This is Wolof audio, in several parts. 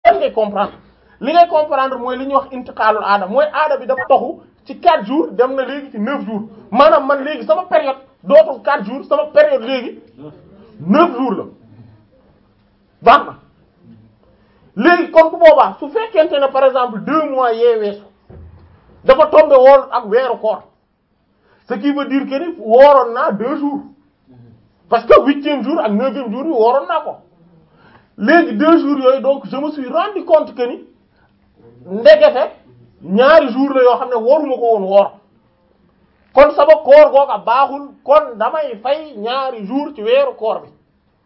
lan ngay comprendre li ngay comprendre mooy li ñuy wax intiqaalul aada mooy aada bi dafa toxu ci 4 jours dem na léegi ci 9 jours maanaam man léegi sama période dootul 4 jours sama période léegi 9 jours la baax na léegi kon bu boobaa su fekkente ne par exemple 2 mois yee weesu dafa tombé woor ak weeru koor ce qui veut dire que ni wooroon naa 2 jours parce que huitième jour ak neuvième jour bi wooroon naa ko léegi 2 jours yooyu donc je me suis rendu compte que ni ndekete ñaari jours la yoo xam ne waruma ko woon woor kon sama koor googa baaxul kon damay fay ñaari jours ci weeru koor bi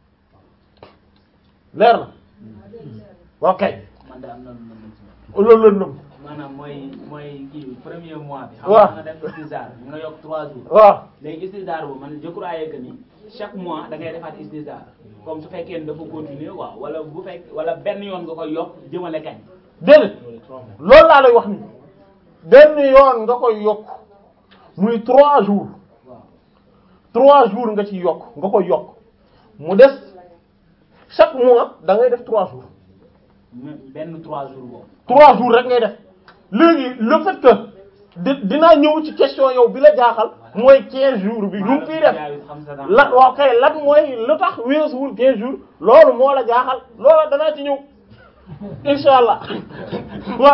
leer na ok man de am na lu ma mën ci loolu la nëb maanaam mooy mooy kii premier mois bi. waaw xam nga def istisar nga yokk trois jours. waaw léegi istisar boobu man je croyais que ni chaque mois da ngay defaat istisar comme su fekkee ne dafa continuer quoi wala bu fekk wala benn yoon nga koy yokk jëmale kañ. déedéet loolu laa lay wax ni benn yoon nga koy yokk muy trois jours waaw trois jours nga ci yokk nga koy yokk mu des chaque mois da ngay def trois jours même benn trois jours boobu. trois jours rek ngay def léegi le fait que di dinaa ñëw ci question yow bi la jaaxal mooy quinze jours bi lu mu fiy def lan waaw kay lan mooy lu tax weesuwul quinze jours loolu moo la jaaxal loolu danaa ci ñëw insha allah waaw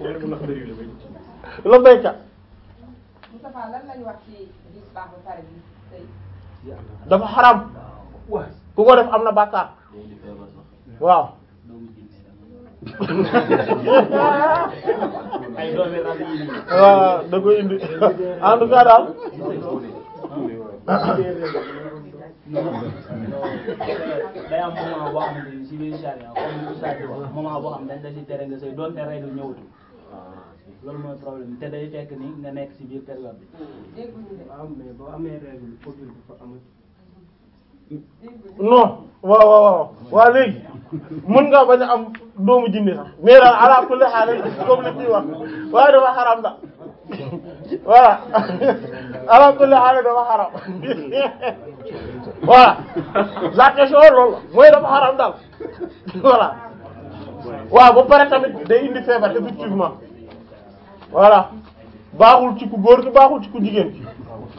la béykat Moustapha lan lañu wax ci gis baax ba pare bi sëy dafa xaram ku ko def am na bàkkaar waaw ay doomi rab yi nii. waaw da koy indi en tout cas daal day am moment boo xamante ni si biir charia comme ni Oustaz di wax moment boo xam dañ la si tere nga sëy doonte règle ñëwatul loolu mooy problème te day fekk ni nga nekk si biir période bi. dégguñu de waaw mais boo amee règle foofu dafa amati. dégguñu non waaw waaw waaw waaw léegi mën nga bañ a am doomu jinne sax mais daal ala kulli haal comme li kii wax waaye dafa xaram da voilà ala kulli haal dafa xaram voilà la question loolu la mooy dafa xaram daal voilà waaw ba pare tamit day indi feebar effectivement voilà baaxul ci ku góor ki baaxul ci ku jigéen ki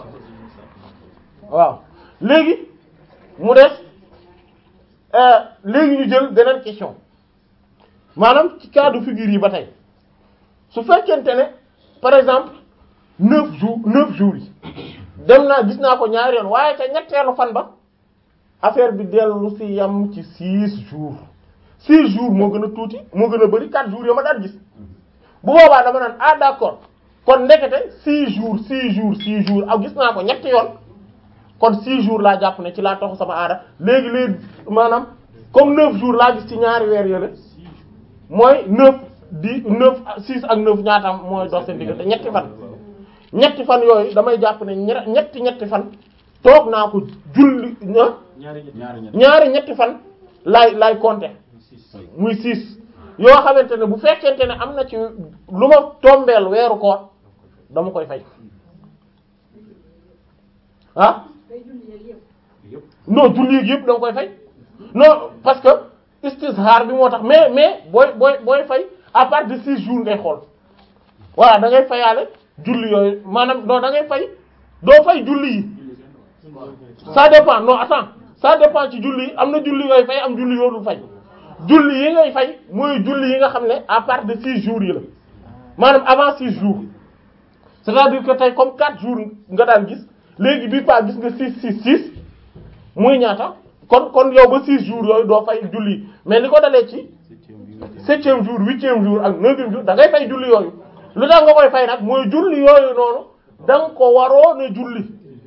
waaw léegi mu des euh, léegi ñu jël beneen question maanaam ci cas de figure yi ba tey su fekkente ne par exemple neuf jours neuf jours yi dem naa gis naa ko ñaari yoon waaye ca ñetteelu fan ba affaire bi dellu ci yam ci six jours six jours moo gën a tuuti moo gën a bari quatre jours yo ma daan gis bu boobaa dama naan ah d'accord kon ndekete six jours six jours six jours ak gis naa ko ñetti yoon kon six jours laa jàpp ne ci laa toxu sama aada léegi léegi maanaam comme neuf jours laa gis ci ñaari weer yële mooy neuf dix neuf six ak neuf ñaatam mooy dox seen diggante ñetti fan ñetti fan yooyu damay jàpp ne ñe- ñetti ñetti fan toog naa ko julli ah ñaari ñett ñaari ñetti fan laay laay compter muy six yoo xamante ne bu fekkente ne am na ci lu ma tombeel weeru koor dama koy fay ah day julli yeeg yëpp yëpp non julli yeeg yëpp da nga koy fay non parce que istishar bi moo tax mais mais booy booy booy fay à partir de six jours ngay xool voilà da ngay fayaale julli yooyu maanaam non da ngay fay doo fay julli yi ça dépend non attends ça dépend ci julli yi am na julli yooyu fay am julli yoo dul fay julli yi ngay fay mooy julli yi nga xam ne à partir de six jours yi la maanaam avant six jours c'est-à-dire que tey comme quatre jours nga daan gis léegi bii pas gis nga six six six muy ñaata kon kon yow ba six jours yooyu doo fay julli mais li ko dalee ci septième jour huitième jour ak neuvième jour da ngay fay julli yooyu lu tax nga koy fay nag mooy julli yooyu noonu da nga ko waroon a julli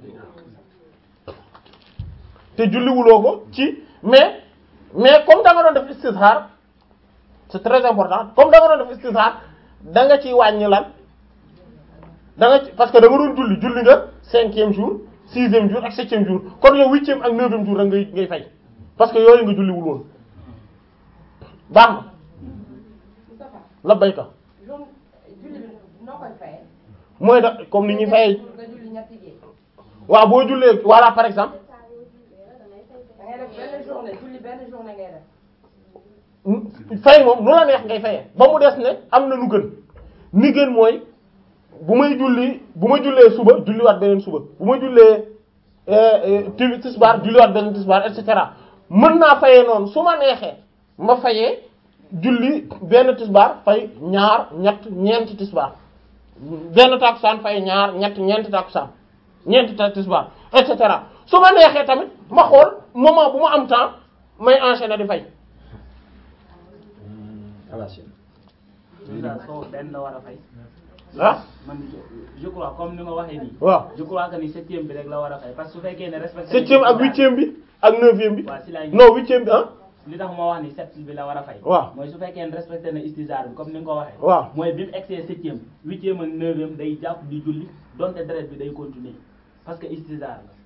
te julliwuloo ko ci mais mais comme da nga doon def istishar c'est très important comme da nga doon def istishar da nga ciy wàññi lan da nga ci parce que da nga doon julli julli nga cinquième jour sixième jour ak septième jour kon yow huitième ak neuvième jour rek ngay ngay fay parce que yooyu nga julliwul woon baax na Moustapha la bayka loolu julli bi noo koy fayee mooy da comme ni ñuy fayee nga julli ñetti gée waaw boo jullee voilà par exemple da ngay def benn journée julli benn journée ngay def fay moom nu la neex ngay fayee ba mu des ne am na nu gën ni gën mooy bu may julli bu ma jullee suba julliwaat beneen suba bu ma jullee ti tisbaar julliwaat beneen tisbaar et cetera mën naa fayee noonu su ma neexee ma fayee julli benn tisbaar fay ñaar ñett ñeenti tisbaar benn takusaan fay ñaar ñett ñeenti takusaan ñeenti ta tisbaar et cetera su ma neexee tamit ma xool moment bu ma am temps may enchaîner di fay déjà soo benn la war a fay ah man je- je crois comme ni nga waxee nii waaw je crois que ni septième bi rek la war a fay parce que su fekkee ne respecté septième ak huitième bi ak neuvième bi waaw si laay non huitième bi ah li tax ma wax ni sept bi la war a fay waaw mooy su fekkee ne respecté na istizaar bi comme ni nga ko waxee waaw mooy bi mu egsee septième huitième ak neuvième day jàpp di julli donte deret bi day continuer parce que istizaar la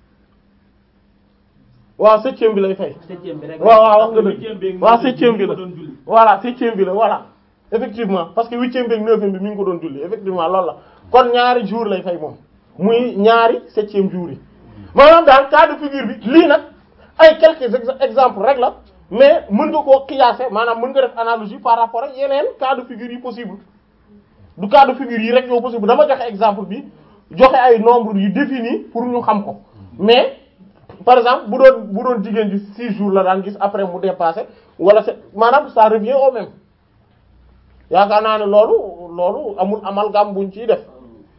waaw septième bi lay fay septième bi rek waaw waaw wax nga huitième bi dëgg ak waaw neuvième septième bi mi la ko doon julli voilà septième bi la voilà effectivement parce que huitième bi ak neuvième bi mi ngi ko doon julli effectivement loolu la kon ñaari jour lay fay moom muy ñaari septième jour yi maanaam daal cas de figure bi lii nag ay quelques ex- exemples rek la mais mën nga koo qiyaase maanaam mën nga def analogie par rapport ak yeneen cas de figure yi possible du cas de figure yi rek ñoo possible dama joxe exemple bi joxe ay nombre yu défini pour ñu xam ko mais par exemple bu doon bu doon jigéen ji six jours la daan gis après mu dépassé wala c'est maanaam ça revient au même yaakaar naa ne loolu loolu amul amalgame buñ ciy def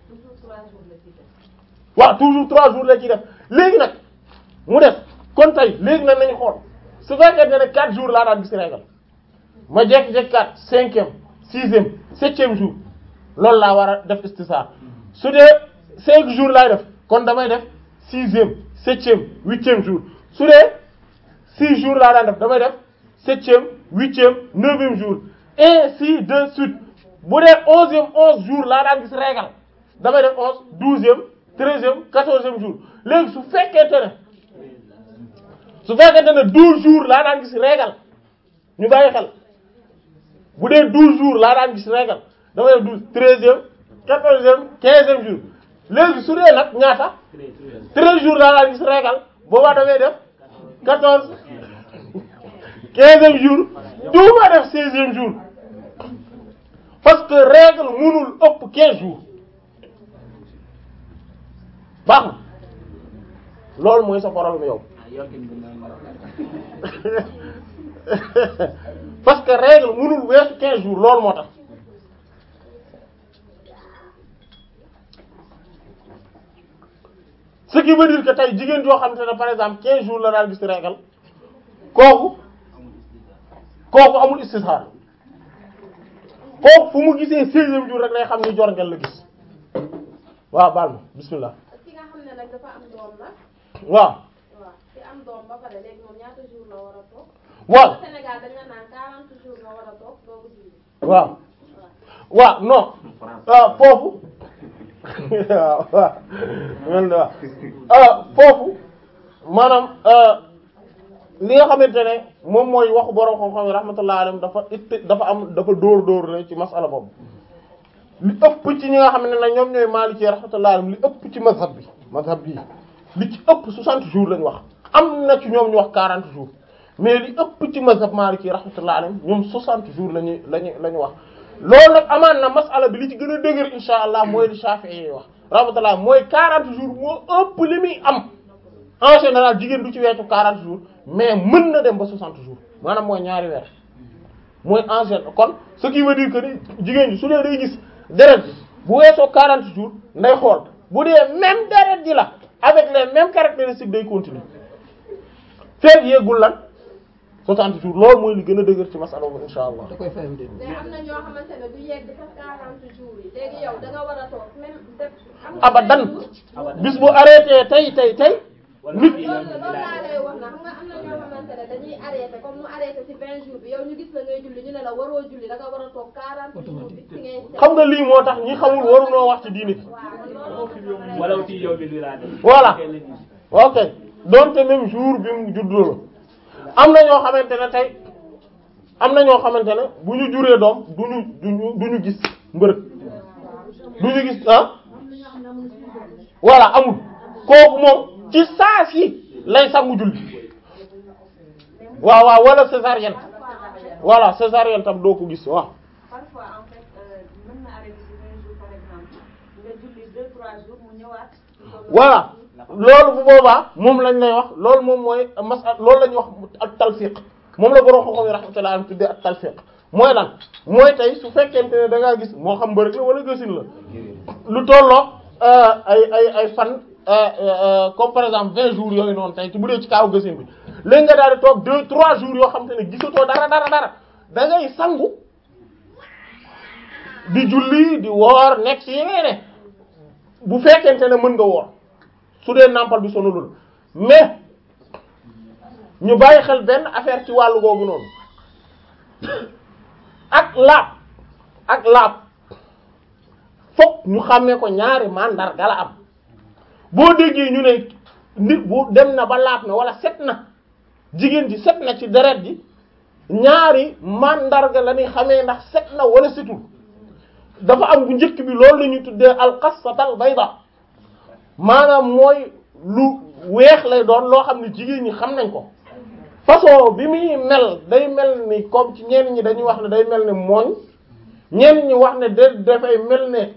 waaw toujours trois jours la ciy def léegi nag mu def kon tey léegi nag nañu xool su fekkee ne ne quatre jours laa daan gis régal ma jékki-jékki quatre cinquième sixième septième jour loolu laa war a def istisar su dee cinq jours laay def kon damay def sixième septième huitième jour su dee six jours laa daan def damay def septième huitième neuvième jour ainsi de suite bu dee onzième onze jour laa daan gis régal damay def onze douzième treizième quatorzième jour léegi su fekkente ne su fekkente ne douze jours laa daan gis régal ñu bàyyi xel bu dee douze jours laa daan gis régal damay def douze treizième quatorzième quinzième jour léegi su dee nag ñaata treize jours laa daan gis régal boobaa damay def quatorze quinzième jour duuma def seizième jour parce que règle mënul ëpp quinze jours baax na loolu mooy sa problème yow ah yokkin bi noonu parce que règle mënul weesu quinze jours loolu moo tax ce qui veut dire que tey jigéen joo xam te ne par exemple quinze jours la daal gis règle kooku kooku amul istixaar kooku fu mu gisee seizième jour rek lay xam ni jorngel la gis waaw baal ma bismillah ki nga xam ne nag dafa am doom nag waaw waaw ki am doom ba pare léegi moom ñaata jour la war a toog waaw Sénégal dañ la naan 40 jours nga war a toog doogu julli waaw waaw non ah foofu waaw waaw mel na waaw ah foofu maanaam li nga xamante ne moom mooy waxu borom xam-xam yi rahmatullah alayhim dafa it dafa am dafa dóor dóor la ci masala boobu li ëpp ci ñi nga xam ne nag ñoom ñooy Maliki rahmatullah alayhim li ëpp ci mazhab bi mazhab bi li ci ëpp 60 jours lañ wax am na ci ñoom ñu wax 40 jours mais li ëpp ci mazhab Maliki rahmatullah alayhim ñoom 60 jours lañu lañu la ñu wax loolu nag amaan na masala bi li ci gën a dëgër insha allah mooy li Shafi'i yi wax rahmatullah mooy 40 jours moo ëpp li muy am en général jigéen du ci weesu 40 jours mais mën na dem ba 60 jours maanaam mooy ñaari weer mooy en général kon ce qui veut dire que ni jigéen ji su dee day gis deret bi bu weesoo 40 jours nday xool bu dee même deret ji la avec les mêmes caractéristiques day continuer feeg yeegul lan 60 jours loolu mooy li gën a dëgër ci masala boobu insha allah da koy fayam déet. mais am na ñoo xamante ne du yegg sax 40 jours yi léegi yow da nga war a toog même def am nga abadan vingt jours. bis bu arrêté tey tey tey nit loolu loolu laa lay wax na xam nga am na ñoo xamante ne dañuy arrêté comme mu arrêté ci 20 jours bi yow ñu gis la ngay julli ñu ne la waroo julli da nga war a toog 40 jours bi ci ngay seet. xam nga lii moo tax ñi xamul warunoo wax ci diini waaw man loolu moo tax wala ci yow bi laa def Voilà. ok donte même jour bi mu juddoo la am na ñoo xamante ne tey am na ñoo xamante ne bu ñu juree doom du ñu du ñu du ñu gis mbërëg du ñu gis ah voilà amul kooku moom ci saa si lay sangu julli waaw waaw wala césarienne voilà césarienne tam doo ko gis waaw parfois en fait euh, mën na arrêté ci 20 jours par exemple nga julli 2 3 jours mu ñëwaat. voilà loolu bu boobaa moom lañ lay wax loolu moom mooy masal loolu la ñuy wax ak talfiq moom la borom xam-xam yi rahmatullah am tuddee ak talfiq mooy lan mooy tey su fekkente ne da ngaa gis moo xam mbërëg la wala gësin la lu tolloo ay ay ay fan comme par exemple vingt jours yooyu noonu tey ci bu dee ci kaaw gësin bi léegi nga daal di toog deux trois jours yoo xam te ne gisatoo dara dara dara da ngay sangu di julli di woor nekk ci yeneen bu fekkente ne mën nga woor su dee nàmpal bi sonalul mais ñu bàyyi xel benn affaire ci wàllu googu noonu ak laab ak laab fokk ñu xàmmee ko ñaari mandarga la am boo déggee ñu ne nit bu dem na ba laab na wala set na jigéen ji set na ci deret ji ñaari mandarga la ñuy xamee ndax set na wala setul dafa am bu njëkk bi loolu la ñuy tuddee alqassatal bayda maanaam mooy lu weex lay doon loo xam ne jigéen ñi xam nañ ko façon bi muy mel day mel ni comme ci ñenn ñi dañuy wax ne day mel ni mooñ ñenn ñi wax ne da dafay mel ne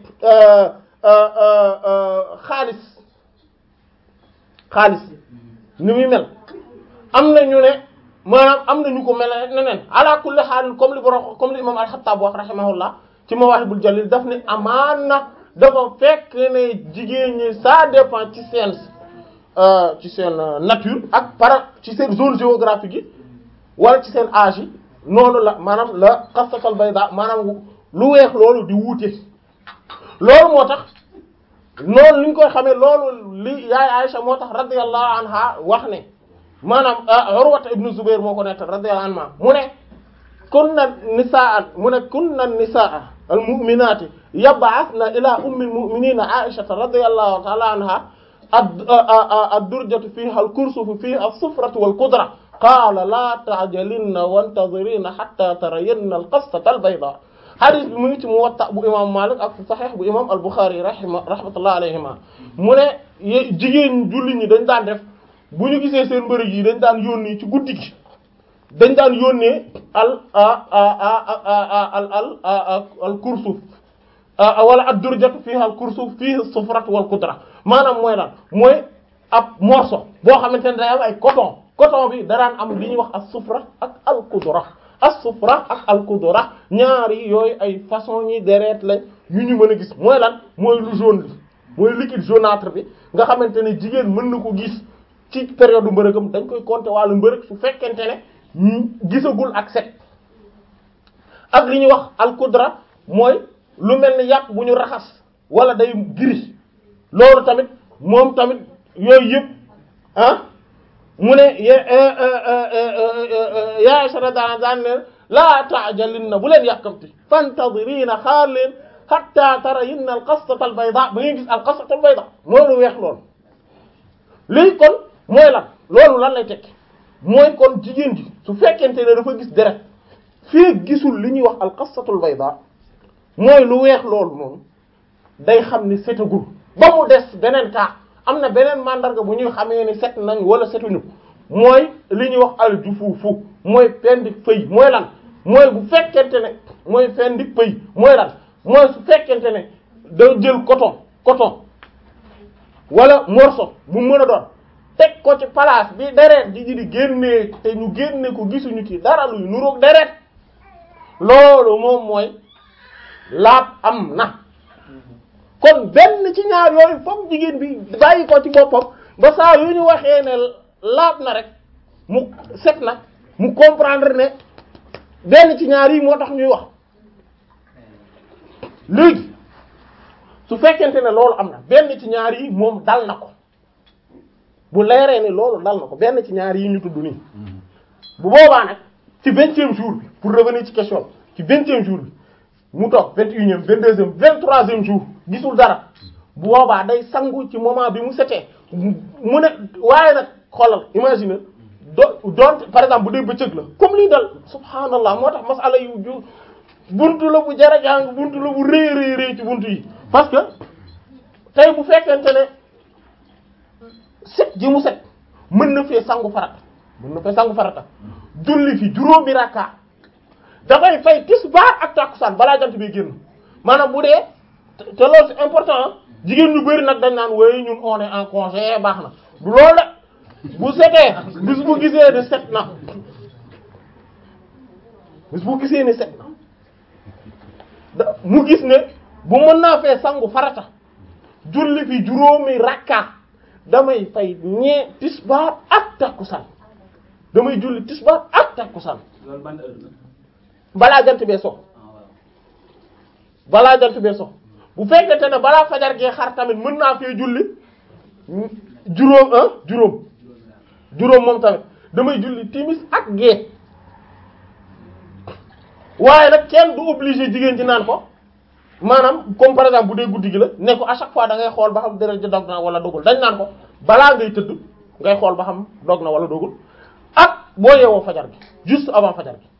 xaalis xaalis ni muy mel am na ñu ne maanaam am na ñu ko mel neneen ala kulli haal comme li borom comme li imam al-Khattab wax rahimahullah ci Mawahibul Jalil daf ne amaana dafa fekk ne jigéen ñi ça dépend ci seen ci seen nature ak par ci seen zone géographique yi wala ci seen âge yi noonu la maanaam la xasatal bayda maanaam lu weex loolu di wuute loolu moo tax noonu li ñu koy xamee loolu li yaay Aïcha moo tax radiyallahu anha wax ne maanaam Urwata ibnu Zubair moo ko nettal radiyallahu anha mu ne kunna nisaa mu ne kunna nisaa al mu'minaati yab'athna ila ummi al mu'minina Aïcha radiyallahu ta'ala anha ad-durjatu fiha al-kursufu fiha as-sufratu wal-qudra qaala laa ta'jalinna wantadhirina hatta tarayinna al-qassata al-bayda hadith bi mu ngi ci Muwatta bu imam Malik ak Sahih bu imam al-Bukhari rahima rahmatullahi alayhima mu ne jigéen jullit ñi dañ daan def bu ñu gisee seen mbërëg yi dañ daan yónni ci guddi gi dañ daan yónnee al al al al kursuf wala ad-durjatu fiha al-kursuf fiha as-sufratu wal-qudra maanaam mooy lan mooy ab morceau boo xamante ne day am ay coton coton bi daraan am li ñuy wax as-sufra ak al-qudra as-sufra ak al-qudra ñaari yooyu ay façon ñi deret lañ yu ñu mën a gis mooy lan mooy lu jaune bi mooy liquide jaunâtre bi nga xamante ne jigéen mën na ko gis ci période mbërëgam dañ koy compter wàllu mbërëg su fekkente ne gisagul ak set ak li ñuy wax al-qudra mooy lu mel ni yàpp bu ñu raxas wala day gris loolu tamit moom tamit yooyu yëpp ah mu ne yaa sara daan daan ne laa ta'jalinna bu leen yàkkamti fantadhirina xaar leen hatta tarayinna al-qasata al-bayda ba ngeen gis al-qasata al-bayda mooy lu weex loolu léegi kon mooy lan loolu lan lay tekki mooy kon jigéen ji su fekkente ne dafa gis deret fii gisul li ñuy wax al-qasata al-bayda mooy lu weex loolu noonu day xam ni setagul ba mu des beneen cas am na beneen mandarga bu ñuy xamee ni set nañ wala setuñu mooy li ñuy wax al jufuufu mooy pendik pëy mooy lan mooy bu fekkente ne mooy pendik pëy mooy lan mooy su fekkente ne da jël coton coton wala morceau bu mën a doon teg ko ci place bi deret di di génnee te ñu génne ko gisuñu ci dara luy nuroog deret loolu moom mooy laab am na kon benn ci ñaar yooyu foog jigéen bi bàyyi ko ci boppam ba saa yu ñu waxee ne laab na rek mu set na mu comprendre ne benn ci ñaar yi moo tax ñuy wax léegi su fekkente ne loolu am na benn ci ñaar yi moom dal na ko bu leeree ne loolu dal na ko benn ci ñaar yi ñu tudd nii bu boobaa nag ci vingtième jour bi pour revenir ci question ci vingtième jour bi mu toog vingt et unième vingt deuxième vingt troisième jour gisul dara bu boobaa day sangu ci moment bi mu setee mu ne waaye nag xoolal imagine do doon par exemple bu dee bëccëg la comme lii dal subhaanallah moo tax masala yu ju buntu la bu jara jàng buntu la bu rëy rëy rëy ci buntu yi parce que tey bu fekkente ne set ji mu set mën na fee sangu farata mën na fee sangu farata julli fi juróomi rakka dafay fay tisbaar ak takkusaan balaa jant bi génn maanaam bu dee te te loolu c'est important jigéen ñu bari nag dañ naan woy ñun on est en congé baax na du loolu de bu setee bis bu gisee ni set na bis bu gisee ni set na da mu gis ne bu mën naa fee sangu farata julli fi juróomi rakka damay fay ñee tisbaar ak takkusaan damay julli tisbaar ak takkusaan loolu ban heure la balaa jant bee so ah waaw balaa jant bee so bu fekkente ne balaa fajar gee xar tamit mën naa fee julli juróom ah juróom juróom moom tamit damay julli timis ak gee waaye nag kenn du obligé jigéen ci naan ko maanaam comme par exemple bu dee guddi gi la ne ko à chaque fois da ngay xool ba xam deret ji dog na wala dogul dañ naan ko balaa ngay tëdd ngay xool ba xam dog na wala dogul ak boo yeewoo fajar gi juste avant fajar gi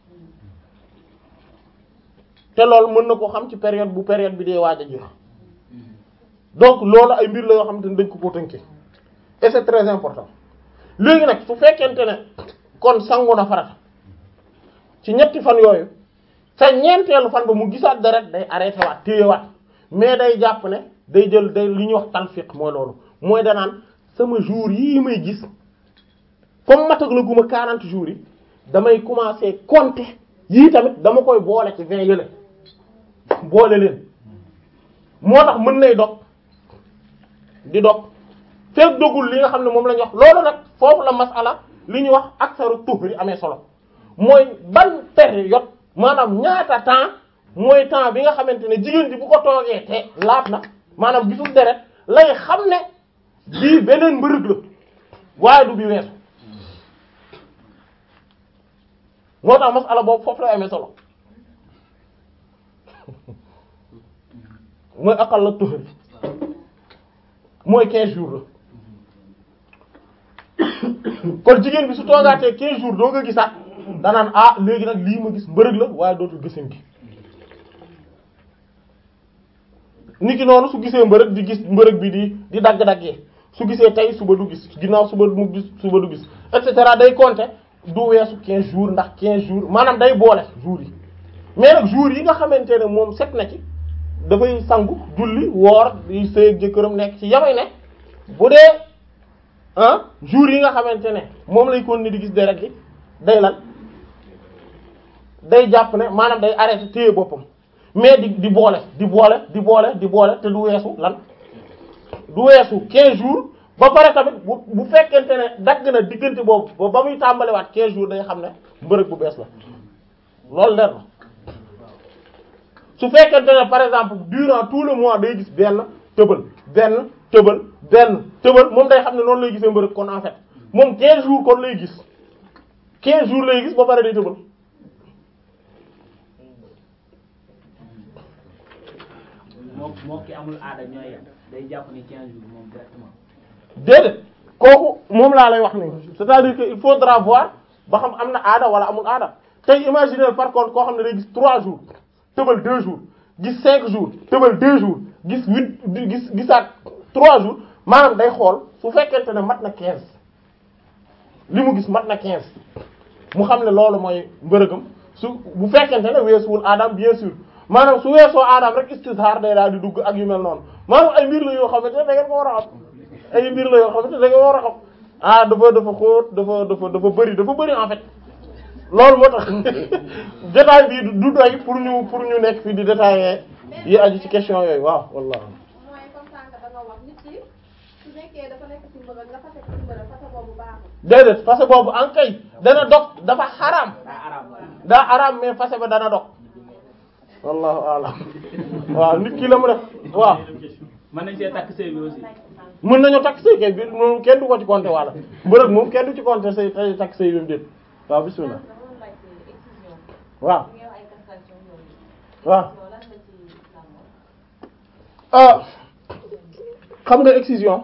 te loolu mën na ko xam ci période bu période bi dee waaj a jeex donc loolu ay mbir la yoo xamante ne dañ ko ko tënkee et c'est très important léegi nag su fekkente ne kon sangu na farata ci ñetti fan yooyu sa ñeenteelu fan ba mu gisaat deret day arrêté waat téyewaat mais day jàpp ne day jël day li ñuy wax talfiq mooy loolu mooy danaan sama jour yii may gis comme matag la guma 40 jours yi damay commencer compter yii tamit dama koy boole ci 20 yële boole leen moo tax mën nay dog di dog fekk dogul li nga xam ne moom la ñu wax loolu nag foofu la masala li ñuy wax aksaru tuhri amee solo mooy ban période maanaam ñaata temps mooy temps bi nga xamante ne jigéen ji bu ko toogee te laab na maanaam gisul deret lay xam ne bii beneen mbërëg la waaye du bi weesu moo tax masala boobu foofu lay amee solo mooy aqal la tuhri mooy 15 jours la kon jigéen bi su toogaatee 15 jours doo nga gisaat danaan ah léegi nag lii ma gis mbërëg la waaye dootul gisin gi niki noonu su gisee mbërëg di gis mbërëg bi di di dagg-daggee su gisee tey suba du gis ginnaaw suba mu gis suba du gis et cetera day compter du weesu 15 jours ndax 15 jours maanaam day boole jours yi mais nag jours yi nga xamante ne moom set na ci dafay sangu julli woor di sëy ak jëkkëram nekk ci yamay ne bu dee ah jours yi nga xamante ne moom lay continuer di gis deret gi day lan day jàpp ne maanaam day arrêté téye boppam mais di di boole di boole di boole di boole te du weesu lan du weesu 15 jours ba pare tamit bu bu fekkente ne dagg na diggante boobu ba ba muy tàmbaliwaat 15 jours day xam ne mbërëg bu bees la loolu leer na su fekkente ne par exemple durant tout le mois day gis benn tëbal benn tëbal benn tëbal moom day xam ne noonu lay gisee mbërëg kon en fait moom 15 jours kon lay gis 15 jours lay gis ba pare day tëbal moo moo ki amul aada ñooy yem day jàpp ni 15 jours moom directement déedéet kooku moom laa lay wax nii c'est-à-dire que il faudra voir ba xam am na aada wala amul aada tey imaginer par contre koo xam ne day gis 3 jours tëbal 2 jours gis 5 jours tëbal 2 jours gis 8 gis gisaat 3 jours maanaam day xool su fekkente ne mat na 15 li mu gis mat na 15 mu xam ne loolu mooy mbërëgam su bu fekkente ne weesuwul aadam bien sûr maanaam su weesoo aadam rek istizhar day daal di dugg ak yu mel noonu maanaam ay mbir la yoo xamante ne da ngeen ko war a xam ay mbir la yoo xamante ne da ngeen war a xam ah dafa dafa xóot dafa dafa dafa bëri dafa bëri en fait loolu moo tax détail bi du doy pour ñu pour ñu nekk fii di détailler yi aju ci question yooyu waaw wallah mooy comme sànq da nga wax nit ki su nekkee dafa nekk ci mbërëg nga fase ko ci mbërëg fase boobu baaxul déedéet fase boobu en kay dana dog dafa xaraam daa araam daa xaraam mais fase ba dana dog wallahu a'lam waaw nit ki la mu def waaw mën nañ see takk sëy bi aussi mën nañu takk sëy kay bi moom kenn du ko ci compter wala mbërëg moom kenn du ci compter sëy tay takk sëy bi mu déet waaw bismillah dama doon laajte excision waaw bi ngay wax ay castration yooyu waaw yow lan la ci islam wax ah xam nga excision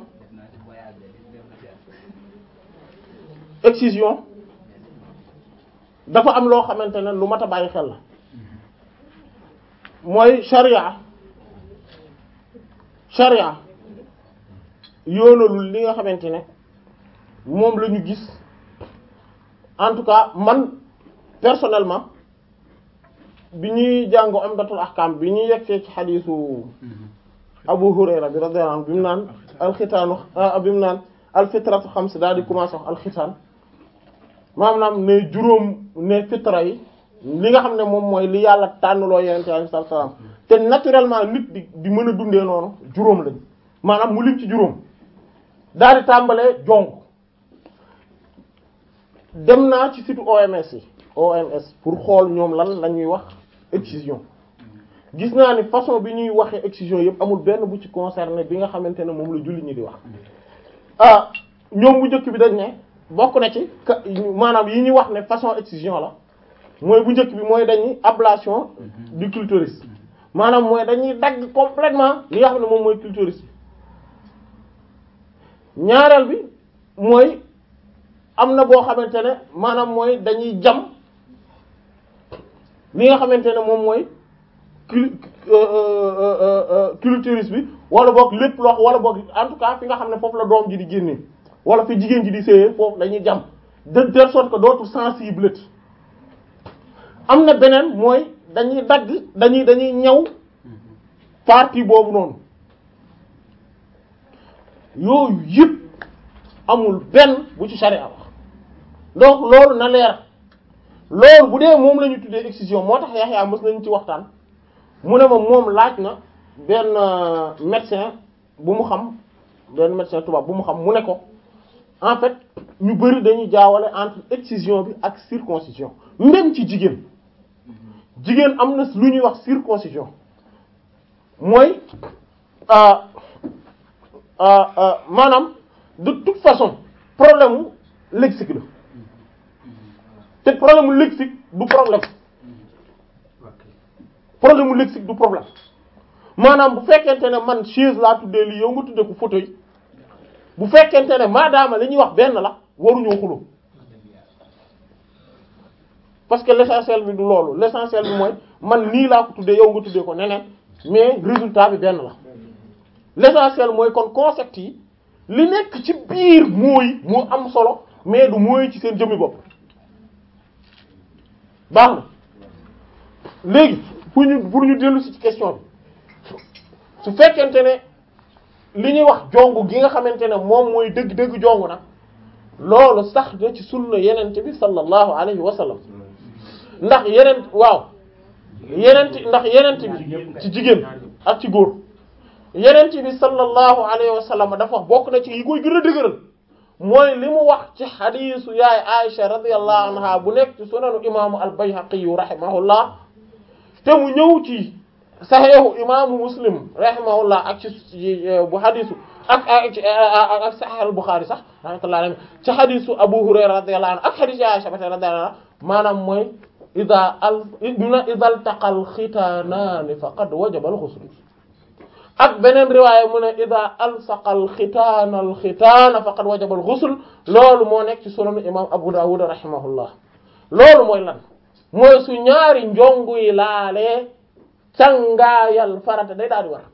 excision dafa am loo xamante ne lu mat a bàyyi xel la mooy sharia sharia yoonalul li nga xamante ne moom la ñu gis en tout cas man personnellement bi ñuy jàng Umdatul Ahkam bi ñuy yegsee ci xadiisu Abu Hurayra bi radiyallahu anhu bi mu naan alxitaanu bi mu naan alfitratu xams daal di commencé wax alxitaan maanaam ne juróom ne fitra yi li nga xam ne moom mooy li yàlla tànnloo yenente alayhi salaam te naturellement nit di di mën a dundee noonu juróom lañ maanaam mu lim ci juróom daal di tàmbalee jong dem naa ci site OMS yi OMS pour xool ñoom lan la ñuy wax excision gis naa ni façon bi ñuy waxee excision yëpp amul benn bu ci concerné bi nga xamante ne moom la julli ñi di wax ah ñoom bu njëkk bi dañ ne bokk na ci ka maanaam yi ñuy wax ne façon excision la mooy bu njëkk bi mooy dañuy ablation du clitoris maanaam mooy dañuy dagg complètement li nga xam ne moom mooy clitoris bi ñaareel bi mooy am na boo xamante ne maanaam mooy dañuy jam li nga xamante ne moom mooy cli clitoris bi wala boog lépp loo wala boog en tout cas fi nga xam ne foofu la doom ji di génnee wala fi jigéen ji di séyee foofu dañuy jam de telle sorte que dootul sensible am na beneen mooy dañuy dagg dañuy dañuy ñaw partie boobu noonu yooyu yëpp amul benn bu ci charia wax donc loolu na leer loolu bu dee moom la ñu tuddee excision moo tax Yaxya mës nañu ci waxtaan mu ne ma moom laaj na benn médecin bu mu xam benn médecin tubaab bu mu xam mu ne ko en fait ñu bari dañuy jaawale entre excision bi ak circoncision même ci jigéen jigéen am na lu ñuy wax circoncision mooy maanaam de toute façon problème mu lexique la te problème mu lexique du problème problème mu lexique du problème maanaam bu fekkente ne man chaise laa tuddee lii yow nga tuddee ko fauteuil bu fekkente ne maadaama li ñuy wax benn la waruñoo xuloo parce que l'essentiel bi du loolu l'essentiel bi mooy man nii laa ko tuddee yow nga tuddee ko neneen mais résultat bi benn la l'essentiel mooy kon concept yi li nekk ci biir mooy moo am solo mais du mooy ci seen jëmmi bopp baax na léegi pour ñu pour ñu dellu si ci question bi su fekkente ne li ñuy wax jongu gi nga xamante ne moom mooy dëgg-dëgg jongu nag loolu sax na ci sunna yenente bi sallallahu alayhi wa sallam ndax yeneen waaw yenent ndax yenent bi ci jigéen ak ci góor yenent bi sallallahu alayhi wa sallam dafa wax bokk na ci yi koy gën a dëgëral mooy li mu wax ci xadiisu yaay Aisha radiyallahu anha bu nekk ci sunanu imaamu al-Bayhaqi rahimahullah te mu ñëw ci saxiixu imaamu Muslim rahimahullah ak ci bu xadiisu ak ak ak saxiix al-Bukhari sax rahmatullahi alayhi ci xadiisu Abu Hurayra radiyallahu anhu ak xadiisu yaay Aisha radiyallahu anha maanaam mooy ida al ida altaqa alxitaanaani faqad wajaba alxusl ak beneen riwaaya mu ne ida alsaqa alxitaana alxitaana faqad wajaba alxusl loolu moo nekk ci sunanu imam Abu Dawud rahimahullah loolu mooy lan mooy su ñaari njongu yi laalee cangaayal farata day daal di war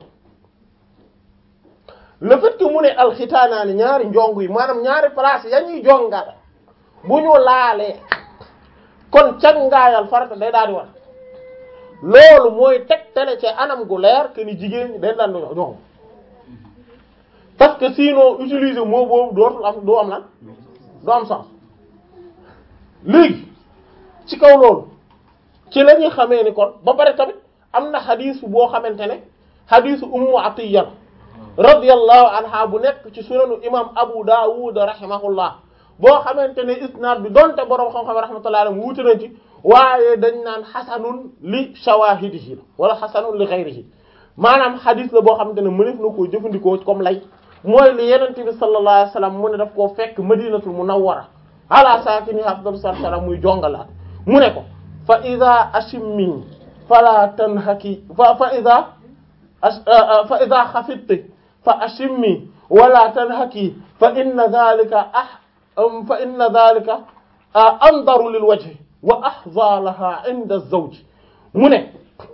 le fait que mu ne alxitaanaani ñaari njongu yi maanaam ñaari place ya ñuy jongal bu ñu laalee kon cangaayal farata day daal di war loolu mooy tegtale ci anam gu leer que ni jigéen ñi dañ daan do ñoom parce que sinon utiliser mot boobu dootul am doo am lan doo am sens léegi ci kaw loolu ci la ñuy xamee ni kon ba pare tamit am na xadiis boo xamante ne xadiisu ummu atiya radiyallahu anha bu nekk ci sunanu imam abu dawud rahimahullah boo xamante ne isnaad bi donte boroom xam-xam rahmatullahi alayhi wuute nañ ci waaye dañ naan xasanun li shawahidihi la wala xasanun li ghayrihi maanaam xadis la boo xamante ne mëneef na koo jëfandikoo comme lay mooy li yenente bi sallallahu alayhi wasallam mu ne daf koo fekk madinatul munawwara ala saakini afdalu salaam muy jongalaat mu ne ko fa ida ashimmi fala tanhaki fa fa ida fa ida xafidti fa ashimmi wala tanhaki fa inna dhalika ah fa inna dhalika andaru lil wajhi wa ahza laha inda az-zawj mu ne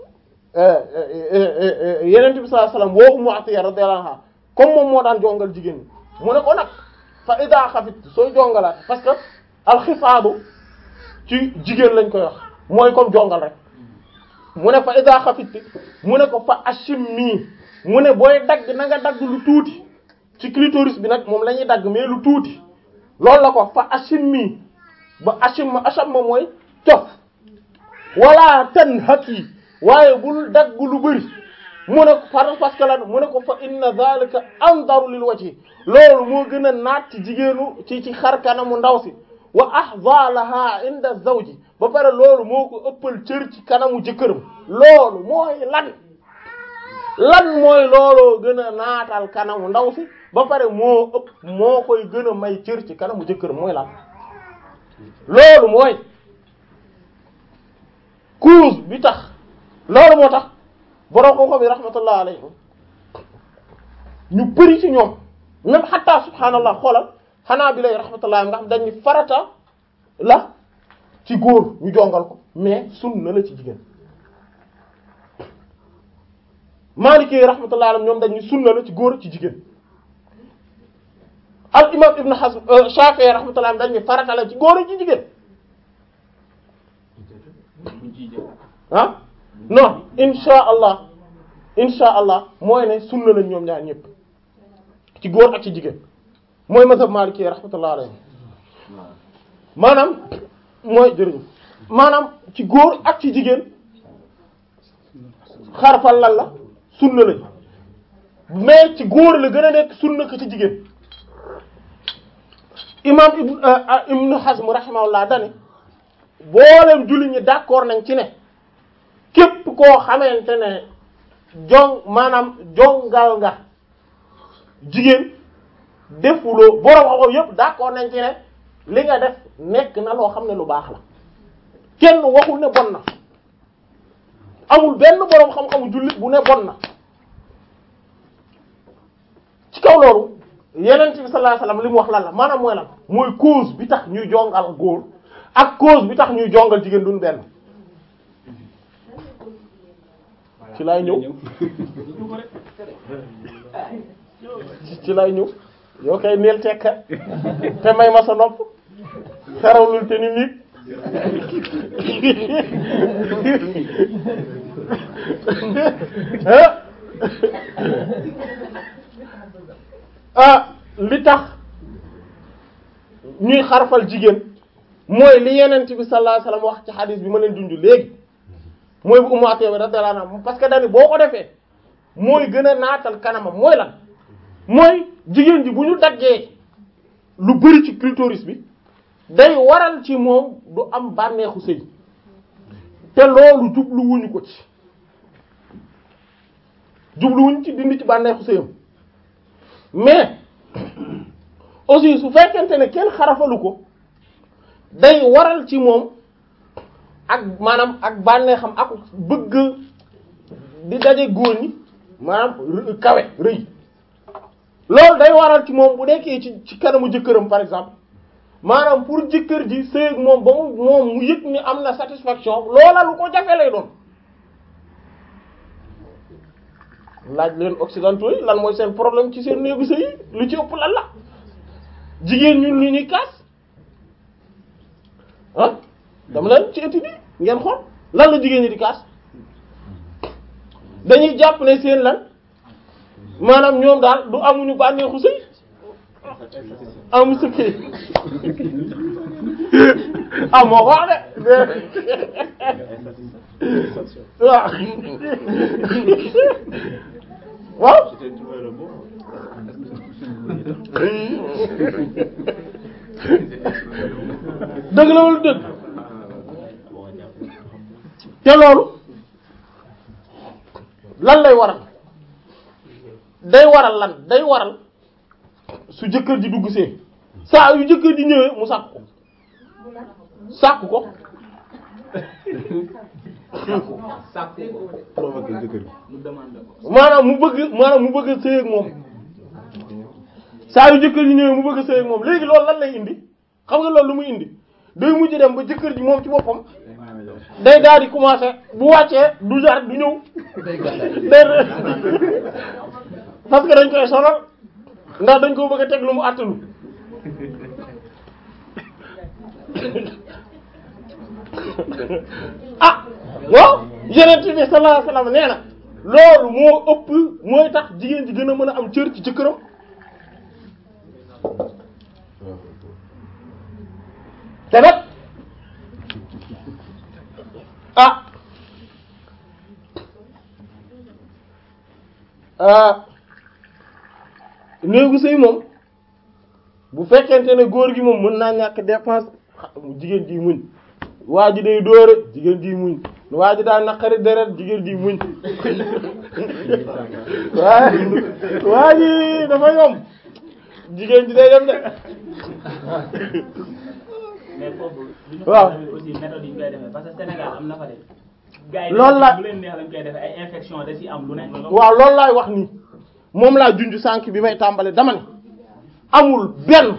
yeneen bi sallallahu alayhi wasallam woo Ummu Atiyya radiyallahu anha comme moom moo daan jongal jigéen ñi mu ne ko nag fa ida xafit sooy jongalaat parce que alxifaadu ci jigéen lañ koy wax mooy comme jongal rek mu ne fa ida xafitti mu ne ko fa ashimmi mu ne booy dagg na nga dagg lu tuuti ci clitoris bi nag moom la ñuy dagg mais lu tuuti loolu la ko fa ashimmi ba ashimma ashamma mooy cof wala tan haki waaye bul dagg lu bëri mu ne ko par parce que lan mu ne ko fa inna zalika andaru lil wajhi loolu moo gën a naat ci jigéenu ci ci xar kanamu ndaw si wa ahza laha inda zawji ba pare loolu moo ko ëppal cër ci kanamu jëkkëram loolu mooy lan lan mooy looloo gën a naatal kanamu ndaw si ba pare moo ëpp moo koy gën a may cër ci kanamu jëkkëram mooy lan loolu mooy cause bi tax loolu moo tax borom ko bi rahmatullah alayhim ñu bëri ci ñoom même xataa subhaanallah xoolal xanaa bi lay rahmatullah nga xam dañ ni farata la ci góor ñu jongal ko mais sunna la ci jigéen Maliki rahmatullah alayhim ñoom dañ ni sunna la ci góor ci jigéen al imam Ibn Hazm Shafi'i rahmatullah alayhim dañ ni farata la ci góor ci jigéen ah non insha allah insha allah mooy ne sunna lañ ñoom ñaar ñëpp ci góor ak ci jigéen mooy mazhab maliki rahmatullah alayhi maanaam mooy jërëjëf maanaam ci góor ak ci jigéen xarfal lan la sunna lañ mais ci góor la gën a nekk sunna ko ci jigéen imam ibn ibn Hazm rahimahullah dane boolem julli ñi d'accord nañ ci ne képp koo xamante ne jong maanaam jongal nga jigéen defuloo borom xam-xam yépp d'accord nañ ci ne li nga def nekk na loo xam ne lu baax la kenn waxul ne bon na amul benn borom xam-xamu jullit bu ne bon na ci kaw loolu yeneen bi sallallahu alayhi wasallam li mu wax lan la maanaam mooy lan mooy cause bi tax ñuy jongal góor ak cause bi tax ñuy jongal jigéen duñ benn ci laay ñëw ci laay ñëw yoo koy neel tekka te may ma sa nopp xerawlul te ni nit ah li tax ñuy xarfal jigéen mooy li yenent bi sallallahu alayhi wasallam wax ci hadith bi ma leen junj léegi mooy bu Ummu Atiyya radiyallahu anha parce que dañu boo ko defee mooy gën a naatal kanamam mooy lan mooy jigéen ji bu ñu daggee lu bari ci clitoris bi day waral ci moom du am bànneexu sëy te loolu jubluwuñu ko ci jubluwuñu ci dindi ci bànneexu sëyam mais aussi su fekkente ne kenn xarafalu ko day waral ci moom ak maanaam ak bànneexam ak bëgg di daje góor ñi maanaam kawe rëy loolu day waral ci moom bu nekkee ci ci kanamu jëkkëram par exemple maanaam pour jëkkër ji sëy ak moom ba mu moom mu yëg ni am na satisfaction loola lu ko jafe lay doon laaj leen occidentaux yi lan mooy seen problème ci seen néegu sëy yi lu ci ëpp lan la jigéen ñun lu ñuy kaas ah dama leen ci étude yi ngeen xool lan la jigéen ñi di kaas dañuy jàpp ne seen lan maanaam ñoom daal du amuñu bànneexu sëy amu sëkkee ah moo ko wax de waaw waaw dëgg la wala dëgg te loolu lan lay waral day waral lan day waral su jëkkër ji dugg see saa yu jëkkër ji ñëwee mu sàkk ko sàkk ko maanaam mu bëgg maanaam mu bëgg a sëy ak moom saa yu jëkkër ji ñëwee mu bëgg a sëy ak moom léegi loolu lan lay indi xam nga loolu lu muy indi day mujj dem ba jëkkër ji moom ci boppam day daal di commencer bu wàccee du jaar du ñëw day parce que dañ koy sonal ndax dañ ko bëgg a teg lu mu àttalu ah waaw yeneen bi sallallahu alayhi wasallam nee na loolu moo ëpp mooy tax jigéen ji gën a mën a am cër ci jëkkëram te nag ah ah néegu sëy moom bu fekkente ne góor gi moom mën naa ñàkk dépense jigéen ji muñ waa ji day dóore jigéen ji muñ waa ji daa naqari deret jigéen ji muñ waaye waa ji dafa yomb jigéen ji day dem de mais foofu du ñu waaw. tamit aussi méthode yi ñu koy defee parce que Sénégal am na fa de gars yi Loolu la- bu leen neex lañ koy defee ay infection da ci am lu ne waaw loolu laay wax nii moom laa junj sànq bi may tàmbale dama ne amul benn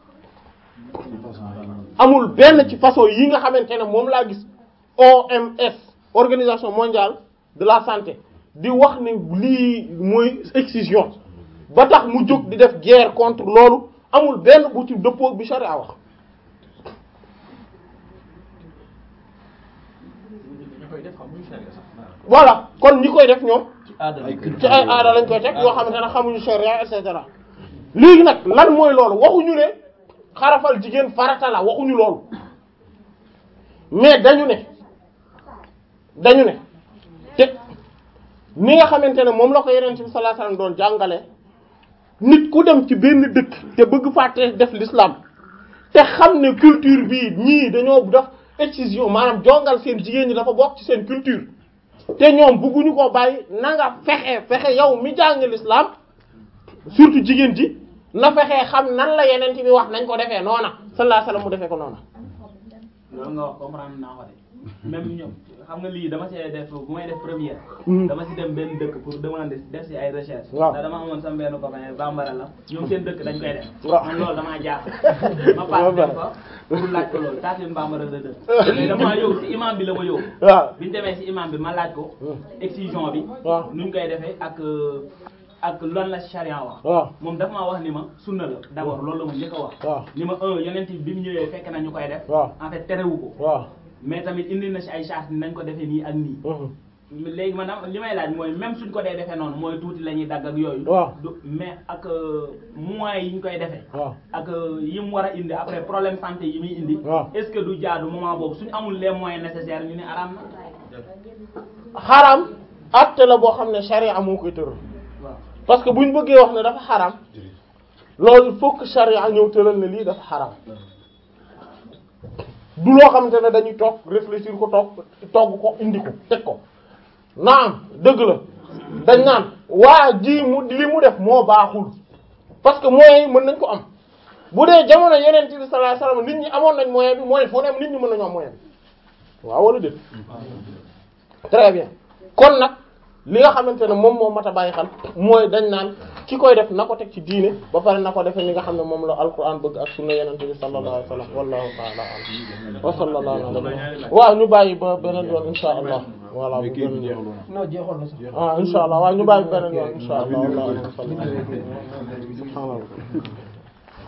amul benn ci façon yi nga xamante ne moom laa gis OMS organisation mondiale de la santé di wax ne lii mooy excision ba tax mu jóg di def guerre contre loolu amul benn bu ci dëppoo bi charia wax voilà kon ñi koy def ñoom ci aada lañ koy ci ay aada lañ koy teg yoo xamante ne xamuñu charia et cetera léegi nag lan mooy loolu waxuñu ne xarafal jigéen farata la waxuñu loolu mais dañu ne dañu ne te ni nga xamante ne moom la ko yeneen bi sallallahu alayhi wasallam doon jàngale nit ku dem ci benn dëkk te bëgg fàtte def l'islam te xam ne culture bii ñii dañoo def excision maanaam jongal seen jigéen ñi dafa bokk ci seen culture te ñoom bëgguñu ko bàyyi na nga fexe fexe yow mi jàng l'islam surtout jigéen ji na fexe xam nan la yeneen bi wax nañ ko defee noona sallallahu alayhi wasallam mu defee ko noona loolu nga wax comprendre naa ko de même ñoom xam nga lii dama see def bu may def première Mhm. dama si dem benn dëkk pour demander def si ay recherche Waaw. ndax dama amoon sama benn copain bambara la ñoom seen dëkk dañ koy def Waaw. man loolu damaa jaaxal ma paas dem fa pour laaj ko loolu taatin bambara la dëkk mais damaa yow si imam bi la ma yow waaw bi ñu demee si imam bi ma laaj ko excision bi waaw nuñ koy defee ak euh, ak lan la charia wax waaw moom dafa maa wax ni ma sunna la d'abord loolu la ma njëkk a wax waaw ni ma un yonent bi mu ñëwee fekk na ñu koy def waaw en fait terewu ko waaw mais tamit indi na si ay charge nañ ko defee nii ak nii mhm. léegi man dama- li may laaj mooy même suñ ko dee defee noonu mooy tuuti la ñuy dagg ak yooyu waaw du mais ak euh, moyens yi ñu koy defee waaw ak euh, yi mu war a indi après problème santé yi muy indi waaw. est-ce que du jaadu moment boobu suñu amul les moyens nécessaires ñu ne araam na xaraam acte la boo xam ne charia moo koy tëral waaw parce que buñ bëggee wax ne dafa xaraam loolu il faut que charia ñëw tëral ne lii dafa xaraam du loo xamante ne dañuy toog réfléchir ko toog togg ko indi ko teg ko naam dëgg la dañ naan waa ji mu li mu def moo baaxul parce que moyens yi mën nañ ko am bu dee jamono yeneen bi sallallahu alayhi wasallam nit ñi amoon nañ moyen bi mooy foo dem nit ñi mën nañu am moyen bi waaw wala déet très bien kon nag li nga xamante ne moom moo mat a bàyyi xel mooy dañ naan ki koy def na ko teg ci diine ba pare na ko defee ni nga xam ne moom la alquran bëgg ak sunna yenente bi sallallahu alayhi wa sallam wallahu ta'ala a'lam wa sallallahu ala nabiyyina waaw ñu bàyyi ba beneen yoon insha allah voilà bu beneen yoon non jeexoon na sax. ah insha allah waaw ñu bàyyi ba beneen yoon insha allah wallahu a'lam subhanallah